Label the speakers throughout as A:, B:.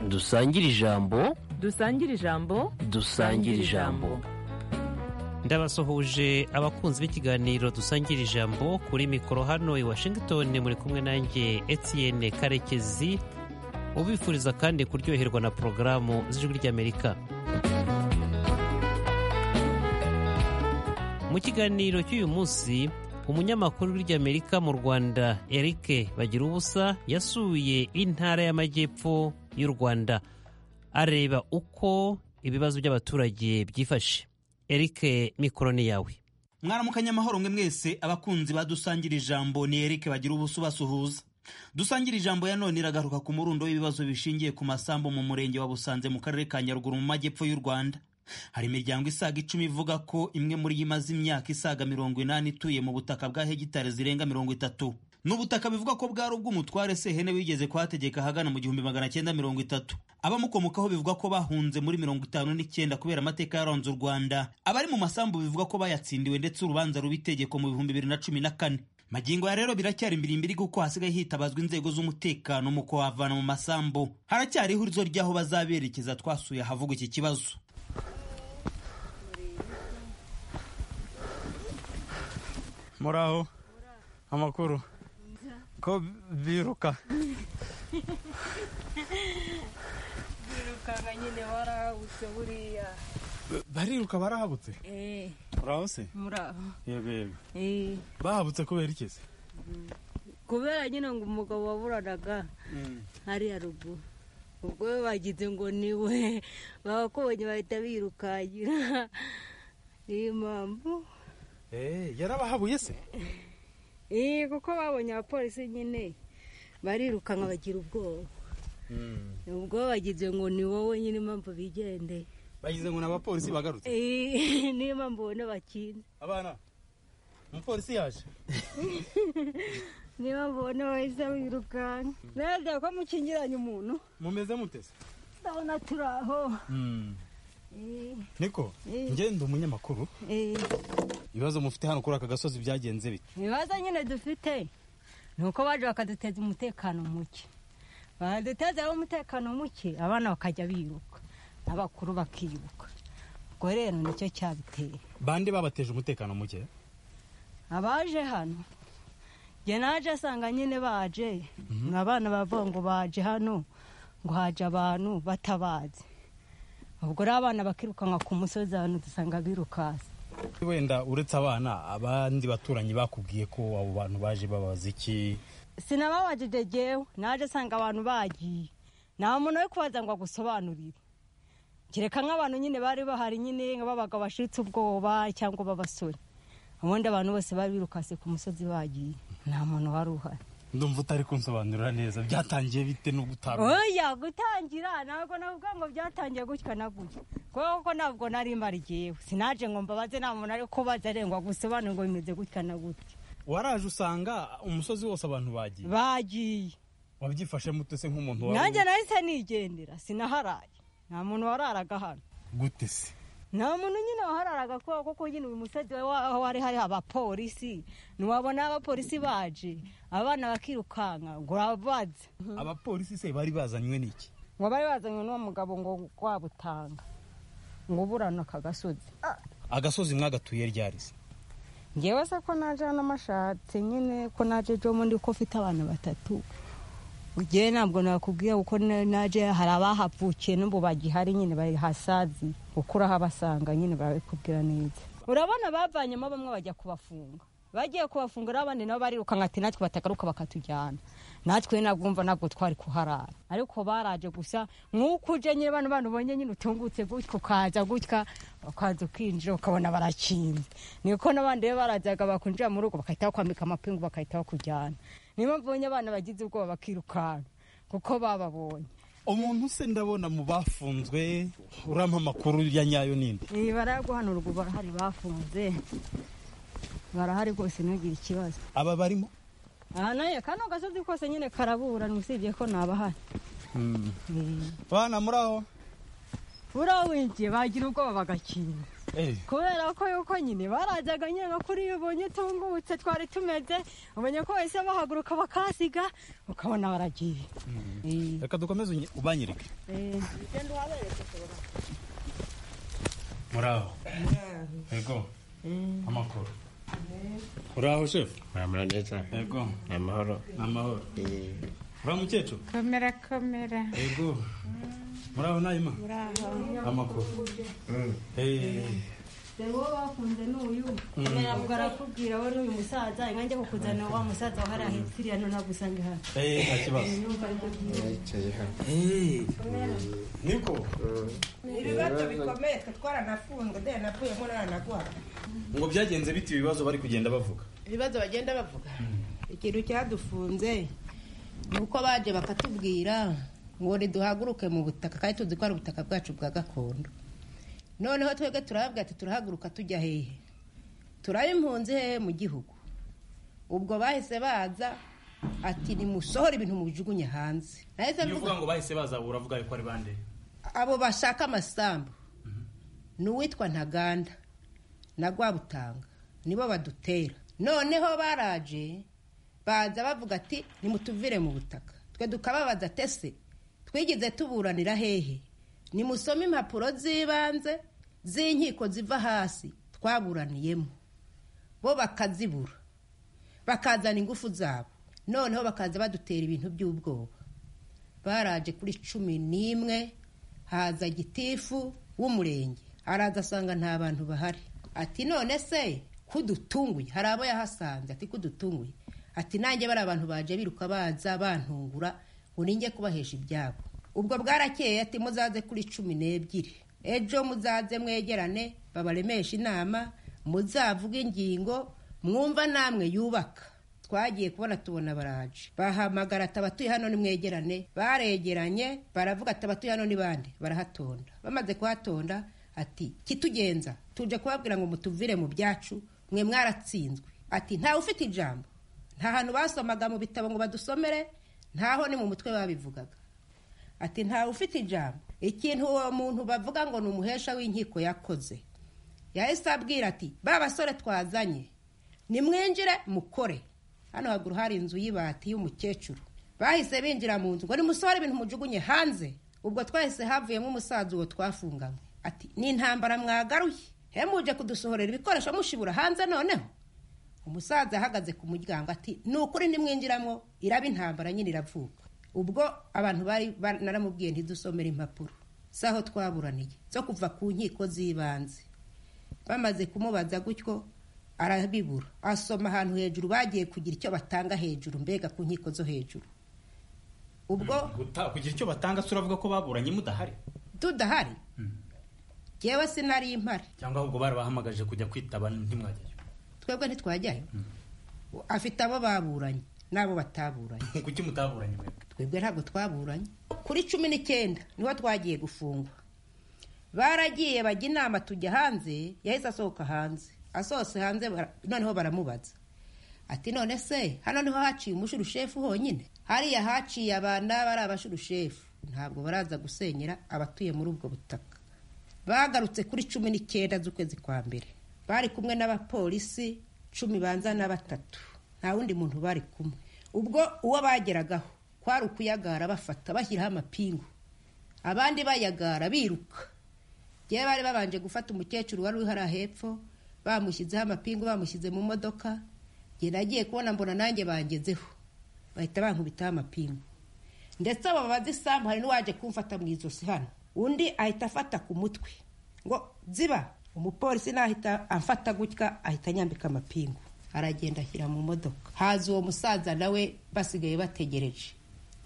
A: dusangire ijambo
B: dusangire ijambo
A: dusangire ijambo
C: ndabasuhuje abakunzi b'ikiganiro dusangira ijambo kuri mikoro hano i washington muri kumwe nanjye etienne karekezi ubifuriza kandi kuryoherwa na porogaramu z'ijwi ry'amerika mu kiganiro cy'uyu munsi umunyamakuru w'iryamerika mu rwanda eric bagira ubusa yasuye intara y'amajyepfo y'u rwanda areba uko ibibazo by'abaturage byifashe eric mikoro ni yawe
D: mwaramukanye amahoro mwe mwese abakunzi badusangira ijambo ni eric bagira ubusa ubasuhuza dusangira ijambo ya none iragaruka ku murundo w'ibibazo bishingiye ku masambu mu murenge wa busanze mu karere ka nyaruguru mu majyepfo y'u rwanda hari imiryango isaga icumi ivuga ko imwe muri yo imaze imyaka isaga mirongo inani ituye mu butaka bwa hegitari zirenga mirongo itatu ni ubutaka bivugwa ko bwari ubw'umutware sehene wigeze kuhategeka ahagana mu gihumbi magana cyenda mirongo itatu abamukomokaho bivugwa ko bahunze muri mirongo itanu n'icyenda kubera amateka yaranze u rwanda abari mu masambu bivugwa ko bayatsindiwe ndetse urubanza ruba itegeko mu bihumbi bibiri na cumi na kane magingo ya rero biracyari imbirimbiri kuko hasigaye hitabazwa inzego z'umutekano mu kuhavana mu masambu haracyari ihurizo ry'aho bazaberekeza twasuye ahavugwa iki kibazo
E: muraho amakuru ko biruka
F: birukanga nyine barahagutse buriya
E: bariruka barahabutse
F: eee
E: muraho se
F: muraho
E: yego yego
F: eee
E: bahabutse kubera iki se
F: kubera nyine ngo umugabo waburanaga hariya ruguru ubwo we bagize ngo ni we babakubonye bahita birukangira niyo mpamvu
E: Eh, yarabahabuye se
F: eee kuko babonye abapolisi nyine barirukanka bagira ubwoba ubwo bagize ngo ni wowe nyine impamvu bigendeye
E: bagize ngo ni abapolisi bagarutse
F: eee niyo mpamvu ubona bakinze
E: abana umupolisi yaje
F: niba mbona wahise wirukanka mbega ko mukingiranye umuntu
E: mumeze mutese
F: ndabona turi aho
E: niko
F: Eh.
E: ngenda umunyamakuru ibibazo mufite hano kuri aka gasozi byagenze bite
F: ibibazo nyine dufite ni uko baje bakaduteza umutekano muke badutezeho umutekano muke abana bakajya biruka n'abakuru bakiruka ubwo rero nicyo cyabiteye
E: bande babateje umutekano muke
F: abaje hano njye naje asanga nyine baje ni abana bavuga ngo baje hano ngo haje abantu batabazi ubwo rero abana bakirukanka ku musozi ahantu dusanga birukasi
E: wenda uretse abana abandi baturanyi bakubwiye ko abo bantu baje babaza iki
F: sinababajije jyewe naje asanga abantu bagiye nta muntu we kubaza ngo agusobanurire kereka nk'abantu nyine bari bahari nyine nka babaga bashitse ubwoba cyangwa b'abasore ubundi abantu bose bari birukasi ku musozi bagiye nta muntu wari uhari
E: ndumva utari kunsobanurira neza byatangiye bite no gutanga
F: oya gutangira ntabwo navuga ngo byatangiye gutya na gutya kuko ntabwo nari mari jyewe sinaje ngo mbabaze nta muntu ari kubaza arengwa gusobanura ngo bimeze gutya na gutya
E: waraje usanga umusozi wose abantu bagiye
F: bagiye
E: wabyifashemo ute se nk'umuntu
F: nanjye nahise nigendera sinaharaye nta muntu wararaga hano
E: gute se
F: nta muntu nyine wahararaga kubera ko kuko nyine uyu musozi waho hari hari abapolisi ntiwabona abapolisi baje abana bakirukanka ngo urabaze
E: abapolisi se bari bazanywe n'iki
F: ngo bari bazanye n'uwo mugabo ngo wabutanga ngo burana aka gasozi
E: agasozi mwagatuye ryari se
F: ngewe se ko naje hano amashatse nyine ko naje jo ndi ko ufite abantu batatu ngewe ntabwo nakubwiye kuko na- naje hari abahavukiye n'ubu bagihari nyine bahasazi kuko urahabasanga nyine barabikubwira neza urabona bavanyemo bamwe bajya kubafunga bagiye kubafunga rero abandi nabo barirukanka ati natwe batagaruka bakatujyana natwe nabwumva ntabwo twari kuharara ariko baraje gusa nk'uko uje nyine bano bana ubonye nyine utungutse gutya ukaza gutya ukaza ukinjira ukabona barakinze niko n'abandi rero barazaga bakwinjira mu rugo bagahita bakwambika amapingu bagahita bakujyana niyo mpamvu ubonye abana bagize ubwoba bakirukanka kuko bababonye
E: umuntu se ndabona mu bafunzwe urampa amakuru ya nyayo n'indi
F: iyi baraguhanura ubu barahari bafunze barahari rwose ntugire ikibazo
E: aba barimo
F: aha nayo kano gasozi kose nyine karaburana usibye ko nabahari
E: bana muraho
F: uriya winjiye bagira ubwoba bagakinga kubera ko yuko nyine barajyaga nyine no kuri iyo ubonye utungutse twari tumeze ubonye ko bahise bahaguruka bakasiga ukabona baragiye Eh,
E: reka dukomeze unye- ubanyereke
F: eh.
E: muraho yego amakuru uraho shefu
B: mwamura neza
E: yego
B: ni amahoro
E: ni amahoro uriya mukecuru
G: komera komera
E: yego muraho nayima amakuru Eh,
F: uwo bakunze ni uyu ntabwo arakubwira we n'uyu musaza nanjye kukuzana wa musaza waharahetse iriya none agusanga hano
E: eh, nta kibazo
B: yicaye hano
E: Eh, niko
H: ibibazo bikomeye twe twaranafunzwe de navuyemo nanagwara
E: ngo byagenze bite ibibazo bari kugenda bavuga
H: ibibazo bagenda bavuga ikintu cyadufunze ni uko baje bakatubwira ngo ntiduhaguruke mu butaka kandi tuzi ko ari ubutaka bwacu bwa gakondo noneho twebwe turababwira ati turahaguruka tujya hehe turaba impunzi hehe mu gihugu ubwo bahise baza ati nimusohore ibintu mubijugunye hanze nahise
E: iyo
H: mvuga
E: uvuga ngo bahise baza uravuga yuko ari bande
H: abo bashaka amasambu ni uwitwa ntaganda na rwabutanga nibo badutera noneho baraje baza bavuga ati nimutuvire mu butaka twe tukababaza tese twigeze tuburanira hehe nimusome impapuro z'ibanze z'inkiko ziva hasi twaburaniyemo bo bakazibura bakazana ingufu zabo noneho bakaza badutera ibintu by'ubwoba baraje kuri cumi n'imwe haza gitifu w'umurenge araza asanga nta bantu bahari ati none se kudutunguye hari abo yahasanze ati kudutunguye ati nanjye bari abantu baje biruka baza bantungura ngo ninjye kubahesha ibyabo ubwo bwarakeye ati muzaze kuri cumi n'ebyiri ejo muzaze mwegerane babaremeshe inama muzavuge ingingo mwumva namwe yubaka twagiye kubona tubona baraje bahamagara ati abatuye hano nimwegerane baregeranye baravuga ati abatuye hano ni bande barahatonda bamaze kuhatonda ati kitugenza tuje kubabwira ngo mutuvire mu byacu mwe mwaratsinzwe ati ntawe ufite ijambo nta hantu basomaga mu bitabo ngo badusomere ntaho ni mu mutwe babivugaga ati ntawe ufite ijambo ikintu uwo muntu bavuga ngo ni umuhesha w'inkiko yakoze yahise abwira ati ba basore twazanye nimwinjire mukore hano haguru hari inzu y'ibati y'umukecuru bahise binjira mu nzu ngo nimusohore ibintu mujugunye hanze ubwo twahise havuyemo umusaza uwo twafunganywe ati ni intambara mwagaruye he muje kudusohorera ibikoresho mushibura hanze noneho umusaza ahagaze ku muryango ati ni ukuri nimwinjiramo iraba intambara nyine iravuka ubwo abantu bari ba- naramubwiye ntidusomere impapuro z'aho twaburaniye zo kuva ku nkiko z'ibanze bamaze kumubaza gutyo arabibura asoma ahantu hejuru bagiye kugira icyo batanga hejuru mbega ku nkiko zo hejuru ubwo
E: Guta- kugira icyo batanga se uravuga ko baburanye mudahari
H: tudahari jyewe sinari impari
E: cyangwa ahubwo barabahamagaje kujya kwitaba ntimwajyayo
H: twebwe ntitwajyayo afite abo baburanye n'abo bataburanye
E: kuki mutaburanye mwebwe
H: twebwe ntabwo twaburanye kuri cumi n'icyenda niho twagiye gufungwa baragiye bajya inama tujya hanze yahise asohoka hanze asohotse hanze bara- noneho baramubaza ati none se hano niho haciye umushurushefu honyine hariya haciye abantu bari abashurushefu ntabwo baraza gusenyera abatuye muri ubwo butaka bagarutse kuri cumi n'icyenda z'ukwezi kwa mbere bari kumwe n'abapolisi cumi banza na batatu nta wundi muntu bari kumwe ubwo uwo bageragaho kwari ukuyagara bafata bashyiraho amapingu abandi bayagara biruka yewe bari babanje gufata umukecuru wari uri hariya hepfo bamushyizeho amapingu bamushyize mu modoka njye nagiye kubona mbona nanjye bangezeho bahita bankubitaho amapingu ndetse abo babaza isambu hari n'uwaje kumfata mu ijosi hano undi ahita afata ku mutwe ngo ziba umupolisi nahita amfata gutya ahita anyambika amapingu aragenda ashyira mu modoka haza uwo musaza nawe basigaye bategereje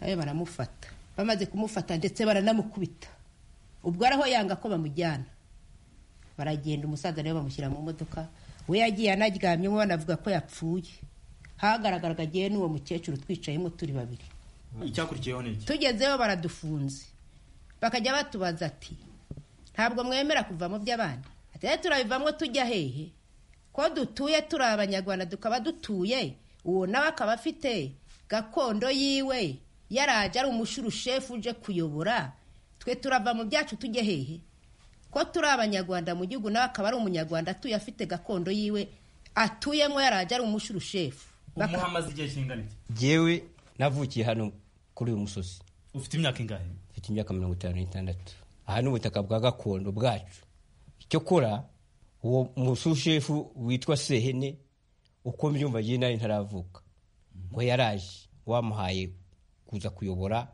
H: nawe baramufata bamaze kumufata ndetse baranamukubita ubwo araho yanga ko bamujyana baragenda umusaza nawe bamushyira mu modoka we yagiye anaryamyemo banavuga ko yapfuye hagaragaraga agiye n'uwo mukecuru twicayemo turi babiri
E: icyakurikiyeho ni iki
H: tugezeho baradufunze bakajya batubaza ati ntabwo mwemera kuva mu by'abandi ati rero turabivamo tujya hehe ko dutuye turi abanyarwanda tukaba dutuye uwo nawe akaba afite gakondo yiwe yaraje ari umushurushefu uje kuyobora twe turava mu byacu tujye hehe ko turi abanyarwanda mu gihugu nawe akaba ari umunyarwanda atuye afite gakondo yiwe atuyemo yarajya ari umushyirushefu
E: umuha amaze igihe kingana iki
G: yewe navukiye hano kuri uyu musozi
E: ufite imyaka ingahe
G: mfite imyaka mirongo itanu n'itandatu aha ni ubutaka bwa gakondo bwacu icyo kora uwo musushefu witwa sehene uko mbyumva ngewe nawe ntaravuka ngo yaraje wamuhaye kuza kuyobora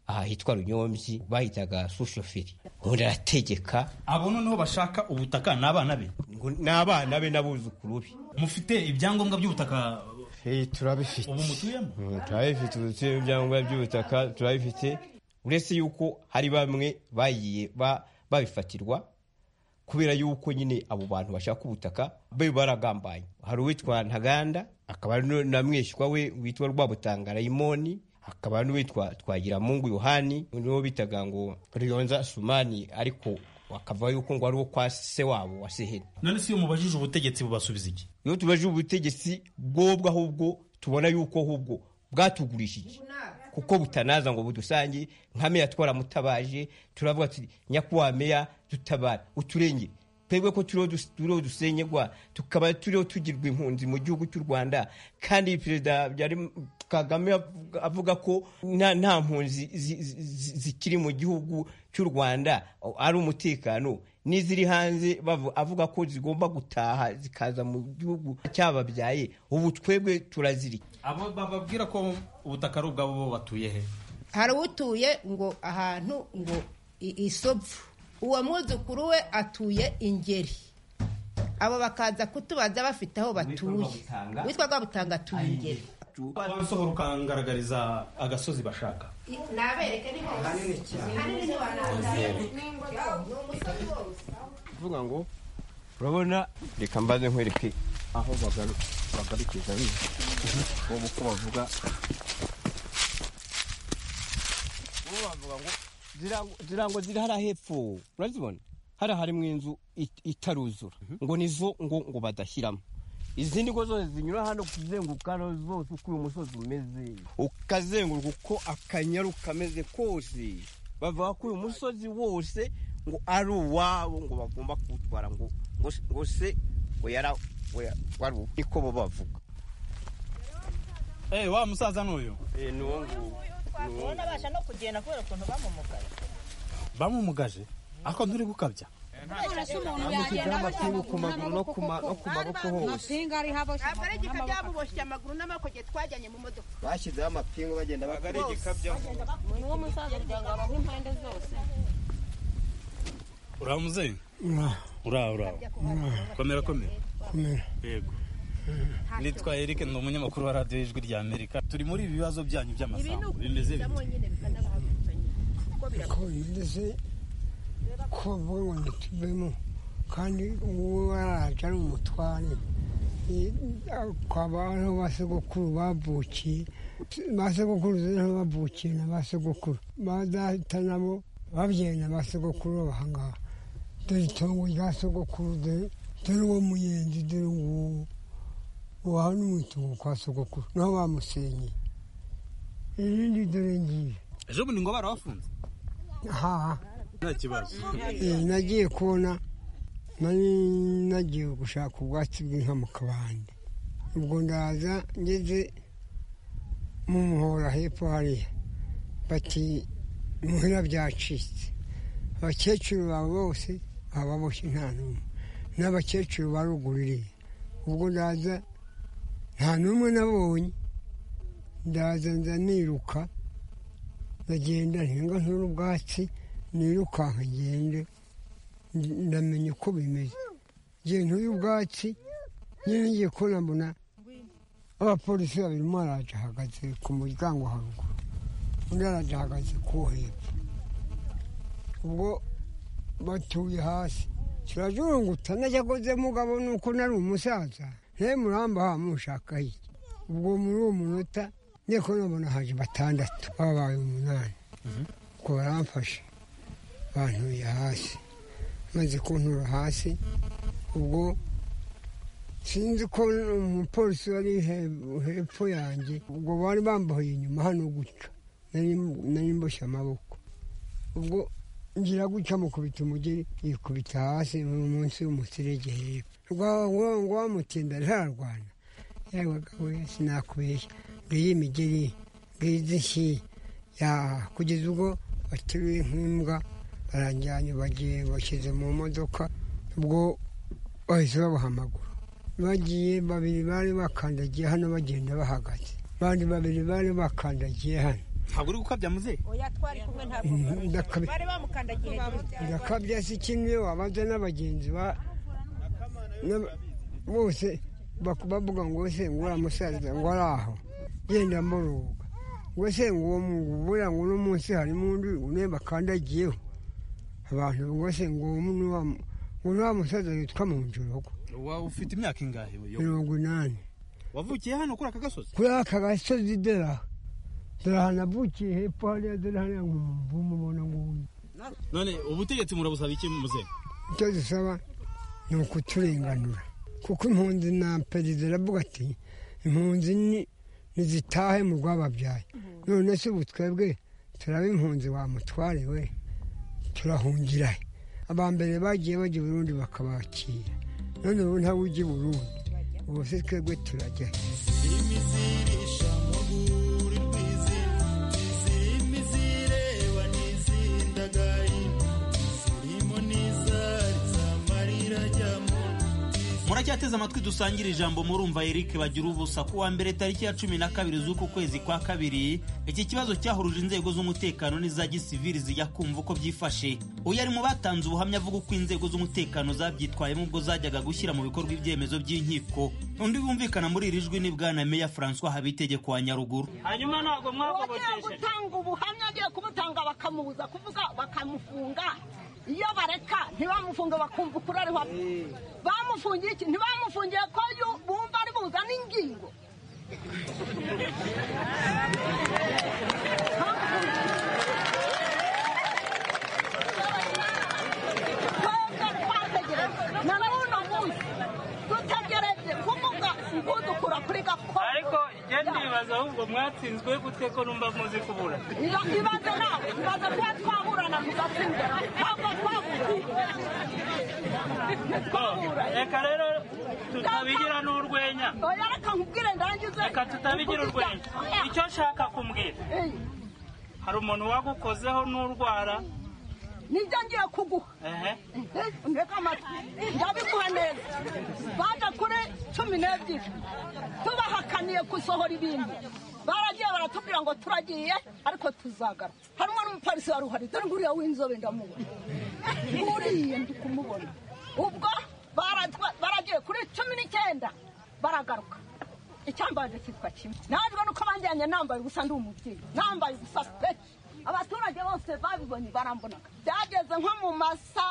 G: aha hitwa runyombyi bahitaga sushoferi ubundi arategeka
E: abo noneho bashaka ubutaka ni abana be
G: ngo ni abana be n'abuzukuru be
E: mufite ibyangombwa by'ubutaka
B: Hey, turabifite
E: ubu mutuyemo
B: Mm,
G: turabifite ubutuye ibyangombwa by'ubutaka turabifite uretse yuko hari bamwe bagiye ba- babifatirwa kubera yuko nyine abo bantu bashaka ubutaka be baragambanye hari uwitwa ntaganda akaba ari nu- na mwishywa we witwa rwabutanga rayimoni hakaba hari n'uwitwa twagiramungu yohani niwo bitaga ngo riyonza sumani ariko akava yuko ngo ari uwo kwa se wabo wa seheni
E: none si iyo mubajije ubutegetsi bubasubiza iki
G: iyo tubaje ubutegetsi bwobwo ahubwo tubona yuko ahubwo bwatugurishije kuko butanaza ngo budusange nka meya twaramutabaje turavuga tuti nyakubahwa meya dutabara uturenge twebwe ko turiho dus- turiho dusenyegwa tukaba turiho tugirwa impunzi mu gihugu cy'u rwanda kandi perezida Habyarim- kagame avuga- avuga ko nta nta mpunzi zi- zi- zi- zikiri mu gihugu cy'u rwanda ari umutekano n'iziri hanze bavu- avuga ko zigomba gutaha zikaza mu gihugu cyababyaye ubu twebwe turazirika
E: abo bababwira ko ubutaka ari ubwabo bo batuye he
H: hari utuye ngo ahantu ngo i- isopfu uwo mwuzukuru we atuye ingeri abo bakaza kutubaza bafite aho batuye
G: Rwabutanga.
H: witwa rwabutanga atuye ingeri
E: wabisohora ukangaragariza agasozi bashaka
H: nabereke ni hose hanini
G: kuvuga ngo urabona reka mbaze nkwereke aho bagaru- bagarukiriza bize ubu uko bavuga ubu bavuga ngo zira- zira ngo ziri hariya hepfo urazibona hariya harimo inzu it- itaruzura ngo nizo ngo ngo badashyiramo izindi ngo zose zinyura hano kuzenguruka hano zose uko uyu musozi umeze ukazenguruka uko akanyaru kameze kose bavuga ko uyu musozi wose ngo ari uwabo ngo bagomba kuwutwara ngo ngo se- ngo se ngo yara ngo ya- wari uwo niko bo bavuga
E: Eh, wa musaza n'uyu
G: Eh, ni uwo nguwo ni uwo nguwo.
I: abasha no kugenda kubera ukuntu bamumugaye
E: bamumugaje ako nturi gukabya
F: amapinga ari habo
I: ntabwo ari igika byamuboshye amaguru n'amaboko twajyanye mu modoka
B: bashyizeho amapingu bagenda bakora
E: uramuze ura ura komera komera yego nitwa Eric ni umunyamakuru wa radiyo ijwi rya amerika turi muri ibi bibazo byanyu by'amasambu bimeze bite
J: ko igeze ko vuba ngo tuvemo kandi uwo waraje ari umutware I- kwaba ariho ba sogokuru bavukiye ba sogokuru niho bavukiye na ba sogokuru badahita nabo babyenda ba sogokuru bahangaha dore itongo rya sogokuru dore dore uwo muyenzi dore nguwo uwo hano mu itongo kwa sogokuru naho bamusenyeye irindi dore ngiye
E: ejo bundi ngo barabafunze
J: haha
E: nta kibazo
J: Eh, nagiye kubona nari nagiye gushaka ubwatsi bw'inka mu kabande ubwo ndaza ngeze mu muhora hepfo hariya bati muhira byacitse abakecuru bawe bose baba baboshye nta n'umwe n'abakecuru ba ruguru iriya ubwo ndaza nta n'umwe nabonye ndaza nza niruka ndagenda ntinga ntura ubwatsi nirukanka ngende ndamenya uko bimeze ngiye ntuye ubwatsi nyine ngiye kubona mbona abapolisi babiri umwe araje ahagaze ku muryango haruguru undi araje ahagaze ku wo hepfo ubwo batuye hasi kirajurunguta najagoze mugabo nuko nari umusaza nawe muramba ha mushaka iki ubwo muri uwo munota niko nabona haje batandatu babaye umunani ubwo baramfashe bantuye hasi maze kuntura hasi ubwo sinzi ko umupolisi wari he- hepfo yanjye ubwo bari bambaye inyuma hano gutya nari nari mboshye amaboko ubwo ngira gutya mukubita umugeni yikubita hasi munsi y'umuserege hepfo wamutinda ntarwana yabagaho sinakubeshya ngiyi imigeri ngiyi izishyi kugeza ubwo bateruye nk'imbwa baranjyanye bagiye bashyize mu modoka ubwo bahise babahamagura bagiye babiri bari bakandagiye hano bagenda bahagaze abandi babiri bari bakandagiye hano
D: ntabwo uri gukabya muze
I: oya twari kumwe ntabwo
J: ndakabya
I: bari bamukandagiye
J: ndakabya si kimwe iyo wabanza n'abagenzi ba n'aba- bose baku- bavuga ngo se ngo uriya musaza ngo ari aho genda muruhuka ngo se ngo uwo mu- buriya ngo uno munsi harimo undi une bakandagiyeho abantu ngo se ngo uno ngo uriya musaza yitwa mu njurugo
D: Wa- ufite imyaka ingahe we? Yo.
J: mirongo inani
D: wavukiye hano kuri aka gasozi
J: kuri aka gasozi dore aha dore aha navukiye hepfo hariya dore hariya ngo umubona nguyu
D: none ubutegetsi murabusaba iki muze
J: icyo dusaba ni ukuturenganura kuko impunzi na perezida aravuga ati impunzi ni ntizitahe mu rwababyaye none se ubu twebwe turaba impunzi wa mutware we turahungira he aba mbere bagiye bajya i burundi bakabakira none ubu ntawe ujya i burundi ubu se twebwe turajya he
D: muracyateze amatwi dusangire ijambo murumva eric bagira ubusa ku wa mbere tariki ya cumi na kabiri z'uku kwezi kwa kabiri iki kibazo cyahuruje inzego z'umutekano n'iza gisivili zijya kumva uko byifashe uyu ari mu batanze ubuhamya avuga uko inzego z'umutekano zabyitwayemo ubwo zajyaga gushyira mu bikorwa ibyemezo by'inkiko undi bumvikana muri iri jwi ni bwana meya francois habitegeko wa nyaruguru
K: hanyuma ntabwo
I: uwagiye
K: mwagobotesheje
I: gutanga ubuhamya agiye kumutanga bakamubuza kuvuga bakamufunga iyo bareka ntibamufunge bakumva ukuri ari wa bamufungiye iki ntibamufungiye ko yu- bumva ari buzane ingingo twebwe twategereje na n'uno munsi dutegereje kuvuga udukura kuri gakondo
K: ariko njye ndibaza ahubwo mwatsinzwe gutwe ko numva muzi kubura
I: Iba- ibaze nawe ibaze kuba twahura na tugatsinda ntabwo twahura
K: Oh, reka rero tutabigira n'urwenya
I: oya reka nkubwire ndangize
K: reka tutabigira urwenya
I: Oya.
K: icyo nshaka kumbwira
I: Eh,
K: hari umuntu wagukozeho n'urwara
I: nibyo ngiye kuguha
K: ehe
I: Eh, ntega amatwi ndabiguha neza baje kuri cumi n'ebyiri tubahakaniye gusohora ibintu baragiye baratubwira ngo turagiye ariko tuzagarutse harimo n'umupolisi wari uhari dore nguriya w'inzobe ndamubona nguriye ndi kumubona ubwo baratwa- baragiye kuri cumi n'icyenda baragaruka icyambaje cyitwa kimwe najwe nuko banjyanye nambaye ubusa ndi umubyeyi nambaye ubusa pe abaturage bose babibonye barambonaga byageze nko mu masa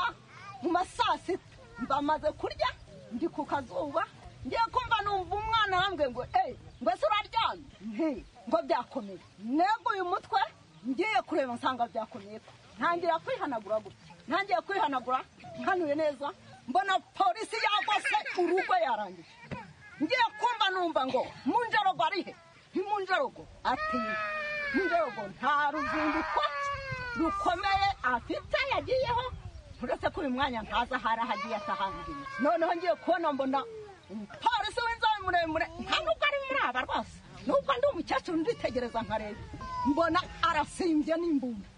I: mu ma saa sita mbamaze kurya ndi ku kazuba ngiye kumva numva umwana arambwiye ngo eyi ngo ese uraryamye nti ngo byakomeye neguye umutwe ngiye kureba nsanga byakomeye ko ntangira kwihanagura gutya ntangiye kwihanagura nkanuye neza mbona polisi yagose urugo yarangije ngiye kumva numva ngo munjarogo arihe ntimunjarogo ati munjarogo nta ruzinduko rukomeye afite yagiyeho uretse ko uyu mwanya ntazi ahari aho agiye atahangiye noneho ngiye kubona mbona umupolisi w'inzobe muremure nta nubwo ari muri aba rwose nubwo ndi umukecuru nditegereza nkareba mbona arasimbye n'imbunda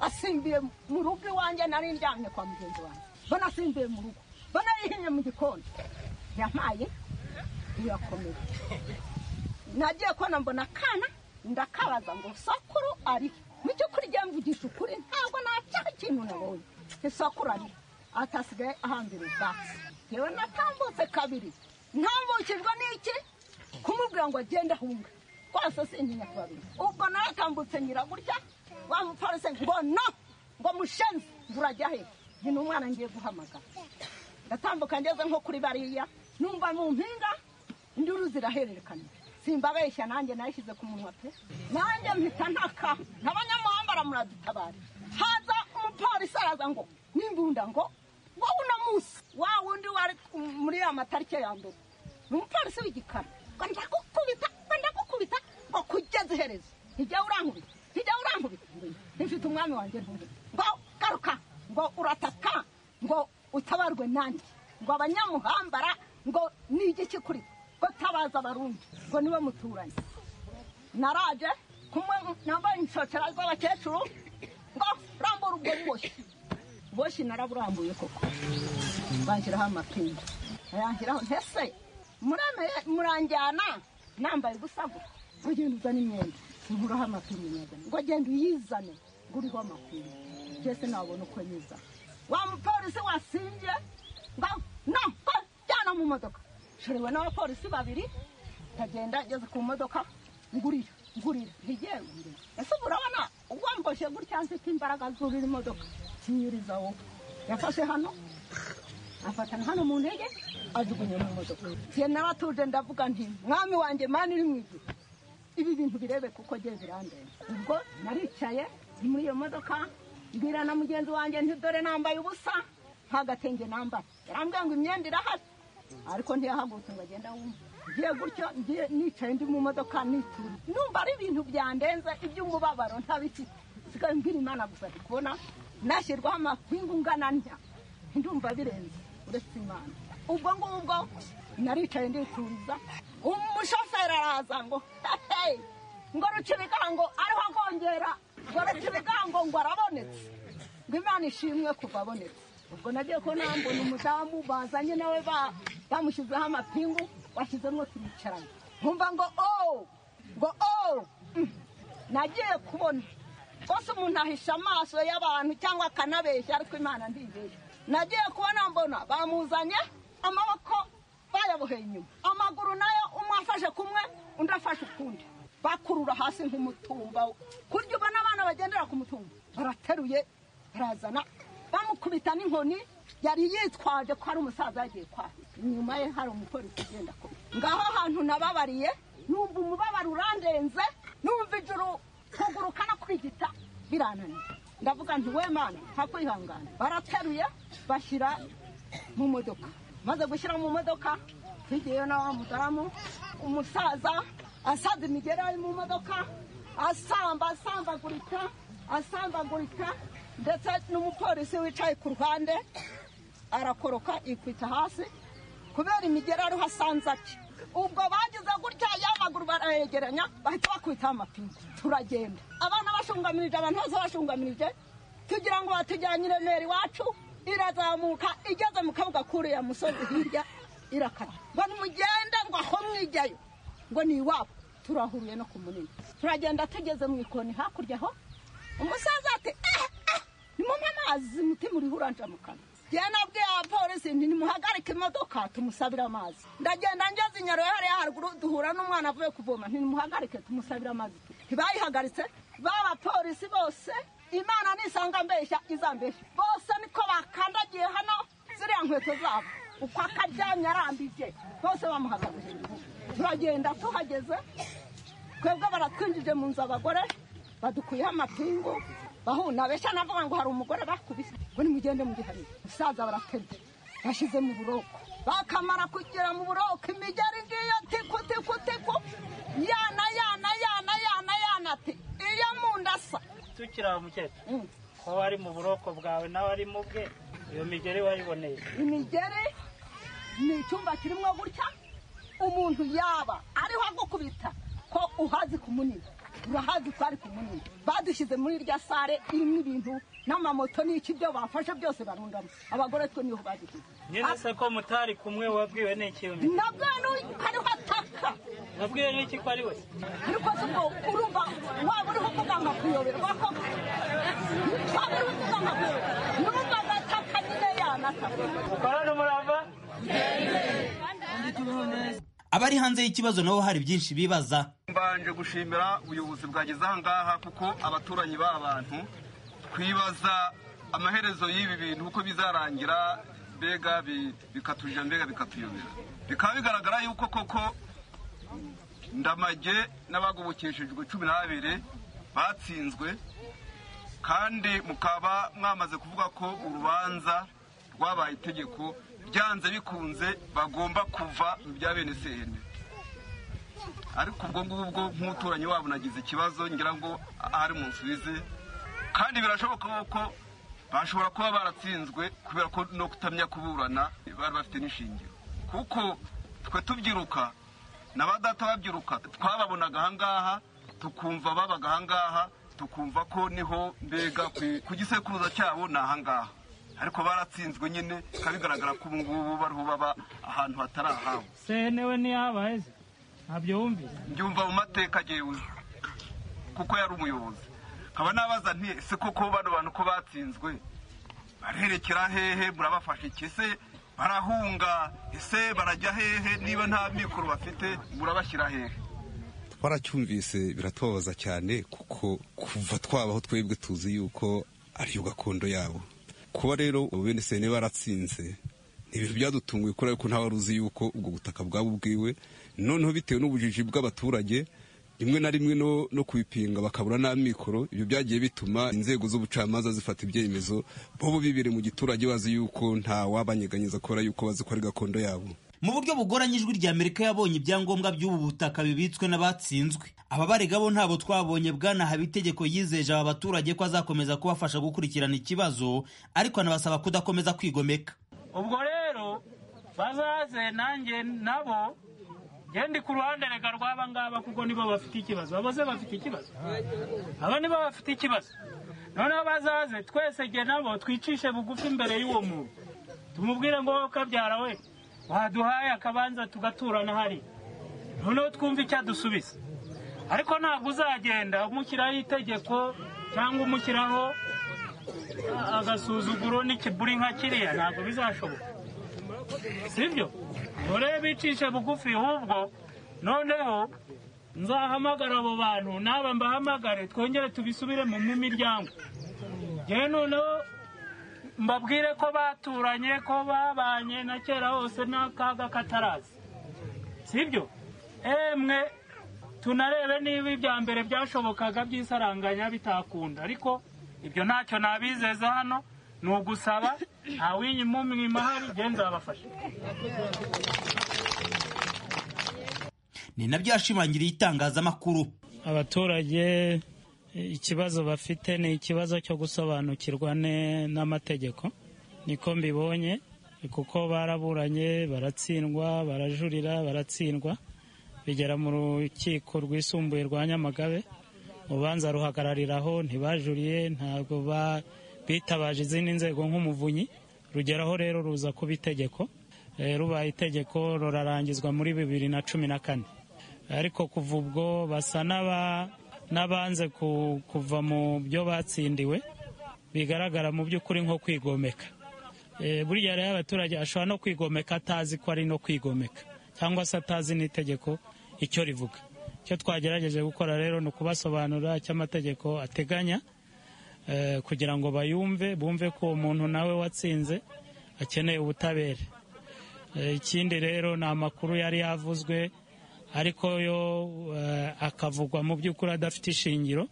I: asimbiye mu rugo iwanjye nari ndyamye kwa mugenzi wanjye mbona asimbiye mu rugo mbona yihinye mu gikoni yampaye birakomeye nagiye kubona mbona akana ndakabaza ngo sakuru ari mu by'ukuri jya mvugisha ukuri ntabwo nacyaha ikintu nabonye isakuru ari ati asigaye ahambira ubwatsi yewe natambutse kabiri ntambukijwe n'iki kumubwira ngo agende ahunga rwose sintinya kubabiri ubwo naratambutse nyira gutya wa mupolisi ngo no ngo mushenze urajya he ni n'umwana ngiye guhamagara ndatambuka ngeze nko kuri bariya numva mu mpinga induru zirahererekana simbabeshya nanjye nayishyize ku munwa pe nanjye mpita ntaka n'abanyamuhanga baramuradutabarira haza umupolisi araza ngo n'imbunda ngo wowe uno munsi wa wundi wari muri ya matariki ya mbere ni umupolisi w'igikara ngo ndagukubita ngo ndagukubita ngo kugeza iherezo ntijya urankubita ntijya urankubita ngo mfite umwami wanjye ntumubita ngo garuka ngo urataka ngo utabarwe nanjye ngo abanyamuhambara ngo ni igiki kuri ngo tabaza abarundi ngo niwe muturanyi naraje kumwe nambaye inshokera z'abakecuru ngo rambura ubwo buboshyi buboshyi naraburambuye koko banshiraho amapinga ayanshiraho ntese muremeye muranjyana nambaye ubusa ngo ugenda uzana imyenda nkuraho amapinga nyazana ngo genda uyizane ngo uriho amapinga jese nabona uko nyiza wa mupolisi wasinje ngo no ngo jyana mu modoka shorewe n'abapolisi babiri ndagenda ngeze ku modoka ngurira ngurira ntigiye ngurira ese ubu urabona uwamboshye gutya nzita imbaraga zurira imodoka kinyiriza wowe yafashe hano afatana hano mu ntege ajugunya mu modoka njye naratuje ndavuga nti mwami wanjye mani iri mu ijuru ibi bintu birebe kuko ngiye birandeba ubwo naricaye ndi muri iyo modoka mbwira na mugenzi wanjye nti dore nambaye ubusa nta gatenge nambaye yarambwira ngo imyenda irahari ariko ntiyahagurutse ngo agenda wumva ngiye gutyo ngiye nicaye ndi mu modoka nitura numva ari ibintu byandenze iby'umubabaro ntabifite sigaye mbwira imana gusa ndi kubona nashyirwaho amapingu ungana ntya ndumva birenze uretse imana ubwo ngubwo naricaye ndituriza umushoferi araza ngo hey ngo ruca ibigango ariho agongera ngo ruca ibigango ngo arabonetse ngo imana ishimwe kuva abonetse ubwo nagiye ko nambona umudamu bazanye nawe ba- bamushyizeho amapingu washyizemo turicaranye nkumva ngo o ngo o mm. nagiye kubona rwose umuntu ahisha amaso y'abantu cyangwa akanabeshya ariko imana ndibeshya nagiye kubona mbona bamuzanye amaboko bayaboheye inyuma amaguru nayo umwe afashe kumwe undi afashe ukundi bakurura hasi nk'umutumba kurya ubona abana bagendera ku mutumba barateruye barazana bamukubita n'inkoni yari yitwaje ko ari umusaza yagiye kwa inyuma ye hari umupolisi ugenda ku ngaho ahantu nababariye numva umubabaro urandenze numva ijuru kuguruka no kwigita birananiye ndavuga nti we mana nta kwihangana barateruye bashyira mu modoka maze gushyira mu modoka tugiyeyo na wa mudamu umusaza asaza imigera ari mu modoka asamba asambagurika asambagurika ndetse n'umupolisi wicaye ku ruhande arakoroka yikwita hasi kubera imigera ariho asanze ati ubwo bagize gutya y'amaguru barayegeranya bahita bakubitaho amapine turagenda abana bashungamirije abantu bose bashungamirije tugira ngo batujyanyire nera iwacu irazamuka igeze mu kabuga k'uriya musozi hirya irakara ngo nimugende ngo aho mwijyayo ngo ni iwabo turahuruye no ku munini turagenda tugeze mu ikoni hakurya aho umusaza ati "Ah, ah, nimunywe amazi mutima uriho uranja mu kanwa njyewe nabwiye abapolisi nti nimuhagarike imodoka tumusabire amazi ndagenda ngeze i nyaruye hariya haruguru duhura n'umwana avuye kuvoma nti nimuhagarike tumusabire amazi ntibayihagaritse b'abapolisi bose imana nisanga mbeshya izambeshya bose niko bakandagiye hano ziriya nkweto zabo uko akaryamye arambije bose bamuhagarije turagenda tuhageze twebwe baratwinjije mu nzu abagore badukuyeho amapingu bahuna beshya navuga ngo hari umugore bakubise ngo nimugende mugiharire umusaza baraterwa bashyize mu buroko bakamara kugera mu buroko imigeri ngiyo tiku tiku tiku yana yana yana yana yana ati iyo munda asa
K: tukiri aho mukecuru
I: Mm.
K: ko wari mu buroko bwawe nawe ari mu bwe iyo migeri wayiboneye
I: imigeri ni icyumba kirimo gutya umuntu yaba ariho agukubita ko uhazi ku munini urahazi ko ari ku munini badushyize muri irya sare irimo ibintu n'amamoto n'iki byo bafashe byose barundamo abagore twe niho badushyize
K: nyine se ko mutari kumwe wabwiwe n'iki iyo migeri
I: nabwo ariho ataka
K: wabwiwe n'iki ko ari we
I: ariko se ubwo urumva waba uriho umuganga kuyoberwa koko waba uriho umuganga kuyoberwa n'urumva agataka nyine yanataka
K: ukorana umurava
D: abari hanze y'ikibazo nabo hari byinshi bibaza
L: mbanje gushimira ubuyobozi bwageze aha ngaha kuko abaturanyi b'abantu twibaza amaherezo y'ibi bintu uko bizarangira mbega bi- bikatujya mbega bikatuyobera bikaba bigaragara yuko koko ndamage n'abagobokeshejwe cumi n'abiri batsinzwe kandi mukaba mwamaze kuvuga ko urubanza rwabaye itegeko byanze bikunze bagomba kuva mu bya bene sehene ariko ubwo ngubwo nk'umuturanyi wabo nagize ikibazo ngira ngo ahari mu nsubize kandi birashoboka ko bashobora kuba baratsinzwe kubera ko no kutamya kuburana bari bafite n'ishingiro kuko twe tubyiruka na ba data babyiruka twababonaga ahangaha tukumva babaga ahangaha tukumva ko niho mbega ku- ku gisekuruza cyabo ni ahangaha ariko baratsinzwe nyine bikaba bigaragara ko ubu ngubu bariho baba ahantu hatari ahabo
K: sene we ntiyabaye se ntabyo wumvise
L: mbyumva mu mateka agewe kuko yari umuyobozi nkaba nabaza nti ese koko bano bantu ko batsinzwe barerekera hehe murabafasha iki ese barahunga ese barajya hehe niba nta mikoro bafite murabashyira hehe
M: twaracyumvise biratubabaza cyane kuko kuva twabaho twebwe tuzi yuko ariyo gakondo yabo kuba rero bene sene baratsinze ni ibintu byadutunguye kubera ko ntawe uzi yuko ubwo butaka bwabo bwiwe noneho bitewe n'ubujiji bw'abaturage rimwe na rimwe no, no kubipinga bakabura n'amikoro ibyo byagiye bituma inzego z'ubucamanza zifata ibyemezo bo bibiri mu giturage bazi yuko nta wabanyeganyeza kubera yuko bazi ko ari gakondo yabo
D: mu buryo bugoranye ijwi rya amerika yabonye ibyangombwa by'ubu butaka bibitswe n'abatsinzwe aba barega bo ntabo twabonye bwana habitegeko yizeje aba baturage ko azakomeza kubafasha gukurikirana ikibazo ariko anabasaba kudakomeza kwigomeka
K: ubwo rero bazaze nanjye nabo gendi ku ruhande reka rw'aba ngaba kuko nibo bafite ikibazo abo se bafite ikibazo aba nibo bafite ikibazo noneho bazaze twese jye nabo twicishe bugufi imbere y'uwo muntu tumubwire ngo wowe kabyara we waduhaye akabanza tugaturana hariya noneho twumve icyo adusubiza ariko ntabwo uzagenda umushyiraho itegeko cyangwa umushyiraho agasuzuguro n'ikiburi nka kiriya ntabwo bizashoboka sibyo dore bicishe bugufi ahubwo noneho nzahamagara abo bantu naba mbahamagare twongere tubisubiremo mu miryango yewe noneho mbabwire ko baturanye ko babanye na kera hose n'akaga katarazi sibyo emwe tunarebe niba ibya mbere byashobokaga by'isaranganya bitakunda ariko ibyo ntacyo nabizeza hano ni ugusaba ntawinyuma umwima hari genda babafashe
D: ni nabyo yashimangiriye itangazamakuru
K: abaturage ikibazo bafite ni ikibazo cyo gusobanukirwa ne- n'amategeko niko mbibonye kuko baraburanye baratsindwa barajurira baratsindwa bigera mu rukiko rwisumbuye rwa nyamagabe urubanza ruhagarariraho ntibajuriye ntabwo ba- bitabaje izindi nzego nk'umuvunyi rugeraho rero ruza kuba itegeko Eh, rubaye itegeko rurarangizwa muri bibiri na cumi na kane ariko kuva ubwo basa n'aba- n'abanze ku- kuva mu byo batsindiwe bigaragara mu by'ukuri nko kwigomeka Eh, burya rero abaturage ashobora no kwigomeka atazi ko ari no kwigomeka cyangwa se atazi n'itegeko icyo rivuga icyo twagerageje gukora rero ni ukubasobanurira icyo amategeko ateganya eh, kugira ngo bayumve bumve ko uwo muntu nawe watsinze akeneye ubutabera Eh, ikindi rero ni amakuru yari yavuzwe ariko yo eh, akavugwa mu by'ukuri adafite ishingiro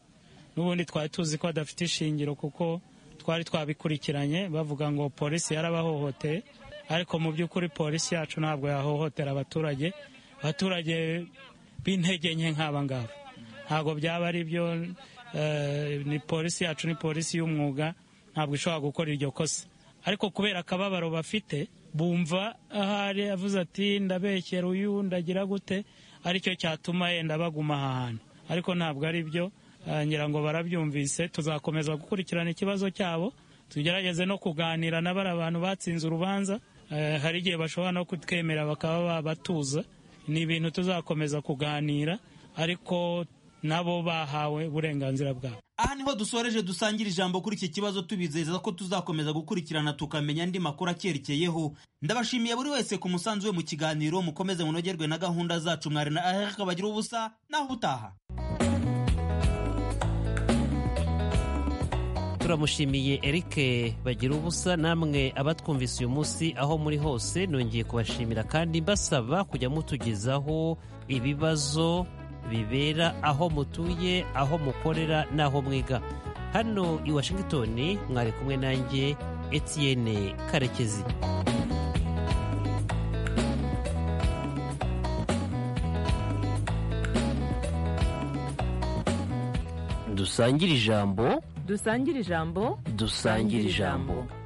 K: n'ubundi twari tuzi ko adafite ishingiro kuko twari twabikurikiranye bavuga ngo polisi yarabahohoteye ariko mu by'ukuri polisi yacu ntabwo yahohotera abaturage abaturage b'intege nke nk'aba ngaba ntabwo byaba ari byo eh, ni polisi yacu ni polisi y'umwuga ntabwo ishobora gukora iryo kosa ariko kubera akababaro bafite bumva ahari avuze ati ndabekera uyu ndagira gute aricyo cyatuma yenda baguma aha hantu ariko ntabwo ari byo eh, ngira ngo barabyumvise tuzakomeza gukurikirana ikibazo cyabo tugerageze no kuganira na bari abantu batsinze urubanza eh, hari igihe bashobora no kutwemera bakaba babatuza ni ibintu tuzakomeza kuganira ariko nabo bahawe uburenganzira bwabo
D: aha niho dusoreje dusangira ijambo kuri iki kibazo tubizeza ko tuzakomeza gukurikirana tukamenya andi makuru acyerekeyeho ndabashimiye buri wese ku musanzu we mu kiganiro mukomeze munogerwe na gahunda zacu mwari na aheka bagira ubusa naho ubutaha
C: turamushimiye eric bagira ubusa namwe abatwumvise uyu munsi aho muri hose nongeye kubashimira kandi mbasaba kujya mutugezaho ibibazo bibera aho mutuye aho mukorera n'aho mwiga hano i washington mwari kumwe nanjye etienne karekezi
A: dusangire ijambo
N: dusangire ijambo
A: dusangire ijambo